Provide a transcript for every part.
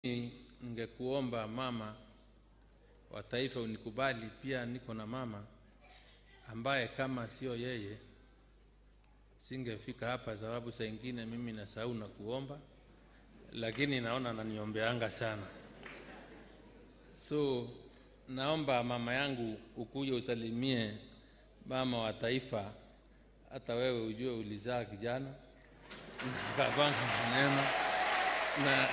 Ningekuomba mama wa taifa unikubali, pia niko na mama ambaye kama sio yeye singefika hapa, sababu saa ingine mimi nasahau na kuomba, lakini naona naniombeanga sana. So naomba mama yangu ukuje usalimie mama wa taifa, hata wewe ujue ulizaa kijana kapanga maneno na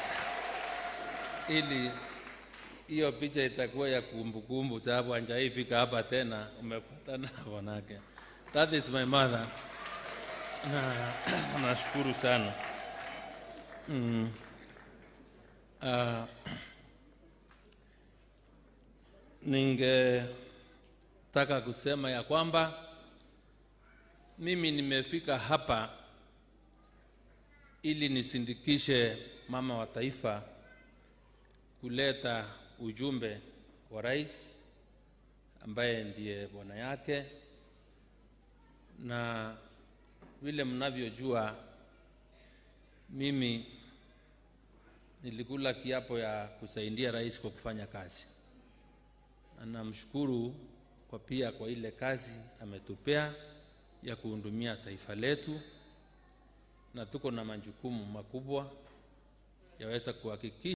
ili hiyo picha itakuwa ya kumbukumbu, sababu anjaifika hapa tena, umepatana wanake. That is my mother. Na nashukuru sana mm. Uh, ningetaka kusema ya kwamba mimi nimefika hapa ili nisindikishe mama wa taifa kuleta ujumbe wa rais ambaye ndiye bwana yake, na vile mnavyojua, mimi nilikula kiapo ya kusaidia rais kwa kufanya kazi, na namshukuru kwa pia kwa ile kazi ametupea ya kuhudumia taifa letu, na tuko na majukumu makubwa yaweza kuhakikisha